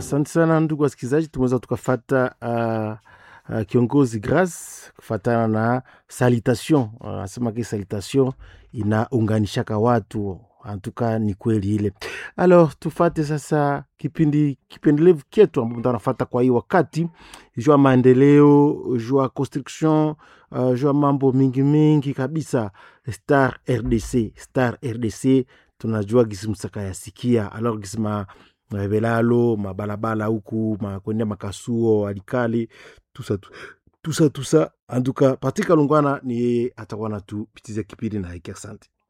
asante sana ndugu wasikilizaji, tumeweza tukafata uh, uh, kiongozi Grace kufatana na salutation anasema uh, ki salutation inaunganishaka watu antuka ni kweli ile. Alors tufate sasa kipindi kipendelevu kyetu ambapo tunafata kwa hii wakati jua maendeleo, jua construction, uh, jua mambo mingi mingi kabisa. Star RDC, Star RDC tunajua gisi msaka yasikia alors gisi ma velalo mabalabala huku makwendea makasuo alikali tusa tusa tusa antuka patika lungwana ni yeye atakuwa natupitiza kipindi na hiki. Asante.